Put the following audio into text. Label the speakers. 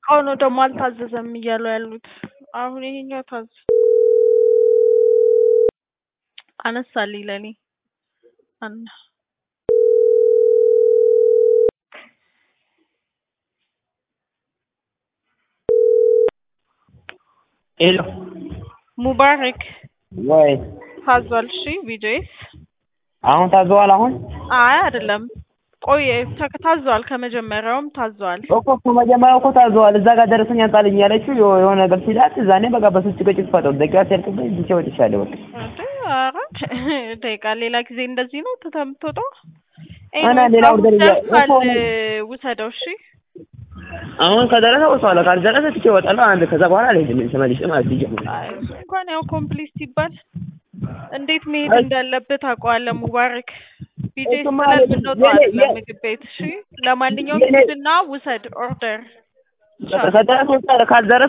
Speaker 1: እቃው ነው ደግሞ አልታዘዘም እያሉ ያሉት። አሁን ይሄኛው ታዘ አነሳልኝ ለኔ አና
Speaker 2: ሄሎ
Speaker 1: ሙባረክ
Speaker 2: ወይ
Speaker 1: ታዟል። እሺ ቪዲዮስ
Speaker 2: አሁን ታዘዋል። አሁን
Speaker 1: አይ አይደለም፣ ቆይ ተ- ታዟል። ከመጀመሪያውም ታዟል።
Speaker 2: እኮ ከመጀመሪያው እኮ ታዘዋል። እዛ ጋር ደረሰኝ አንጣልኝ ያለችው የሆ- የሆነ ነገር ሲላት እዛኔ በቃ በሱ ጭቅጭቅ ፈጠሩ። ደቂቃ ሲያልቅብኝ ብቻ ወጥቻለሁ። በቃ
Speaker 1: እንዴ ኧረ ደቂቃ ሌላ ጊዜ እንደዚህ ነው ትተህ የምትወጣው?
Speaker 2: እና
Speaker 1: ኤኒዌይስ
Speaker 2: ሌላ
Speaker 1: አሁን
Speaker 2: ወደ ሌላ-
Speaker 1: ደርሷል፣
Speaker 2: እኮ-
Speaker 1: ውሰደው። እሺ
Speaker 2: አሁን ከደረሰ ወጥቷል። ካልደረሰ ትቼ እወጣለሁ። አንድ ከዛ በኋላ አልሄድም ተመልሼ ማለት ይጀምራል።
Speaker 1: አይ እሱ እንኳን ያው ኮምፕሊት ሲባል እንዴት መሄድ
Speaker 2: አይ-
Speaker 1: እንዳለብህ ታውቀዋለህ። ሙባረክ ቢጄ
Speaker 2: እሱማ
Speaker 1: ስለምንወጣው
Speaker 2: የኔ-
Speaker 1: አይደለም
Speaker 2: የኔ-
Speaker 1: ምግብ ቤት። እሺ ለማንኛውም
Speaker 2: የኔ-
Speaker 1: ሂድና ውሰድ ኦርደር
Speaker 2: ከደረሰ ወጣ ካልደረሰ